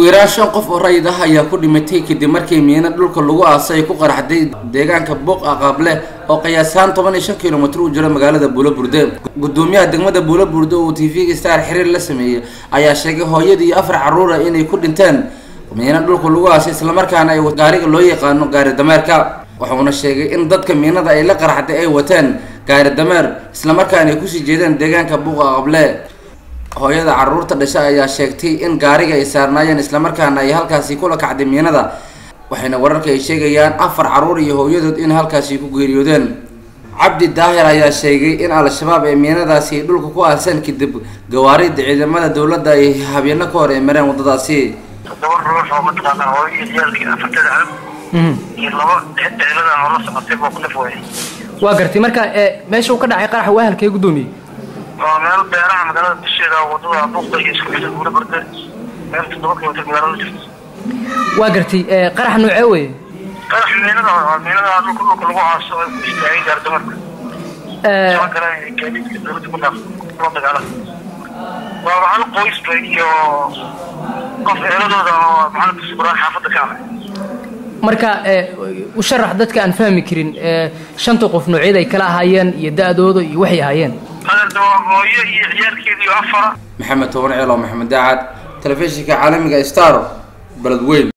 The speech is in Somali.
yaraan shan qof oo rayid ah ayaa ku dhimatay kadib markii miino dhulka lagu aasay ku qaraxday deegaanka buuq aqaable oo qiyaasaan toban iyo shan kilomitr u jiro magaalada buulaburde gudoomiyaha degmada buulaburde oo t v-ga star xiriir la sameeyey ayaa sheegay hooyadii iyo afar caruura inay ku dhinteen miino dhulka lagu aasay islamarkaana ay gaariga loo yaqaano gaari dameerka wuxuuna sheegay in dadka miinada ay la qaraxday ay wateen gaari dameer islamarkaana ay kusii jeedeen deegaanka buuq aqable hooyada caruurta dhasha ayaa sheegtay in gaariga ay saarnaayeen islamarkaana ay halkaasi kula kacday miinada waxayna wararka ay sheegayaan afar caruur iyo hooyadood in halkaasi ku geeriyoodeen cabdi daahir ayaa sheegay in al-shabaab ay miinadaasi dhulka ku aaseen kadib gawaarida ciidamada dowladda ay habyeeno ka hor ay mareen waddadaasi todoba ruux oo mataqaanaa hooyo ciyaalkii afartada cab iyo laba dheeladan oo la socotay boo ku naf waayay waa gartay marka meesha uu ka dhacay qaraxa waa halkee guddoomiye waa meel beeraha magaalada dusheeda wadada buuqda iyo isku xidha guura barda meel toddoba kilomitr magaalada jirta waa gartay qaraxa noocee weye qarax miinada waa miinada dhulka dhulka lagu aaso ay ku istaagay gaardamarka soo kale gaadiidka dowladda ku dhaaf la dagaala waa hal qoysba iyo qof eeladooda oo maxamed subraan xaafadda ka ah marka u sharax dadka aan fahmi karin shanta qof noocyada ay kala ahaayeen iyo da-dooda iyo waxay ahaayeen adeerda waa hooyo iyo ciyaalkeeda iyo afara maxamed toban ceel oo maxamed daacad telefishinka caalamiga star beledweyn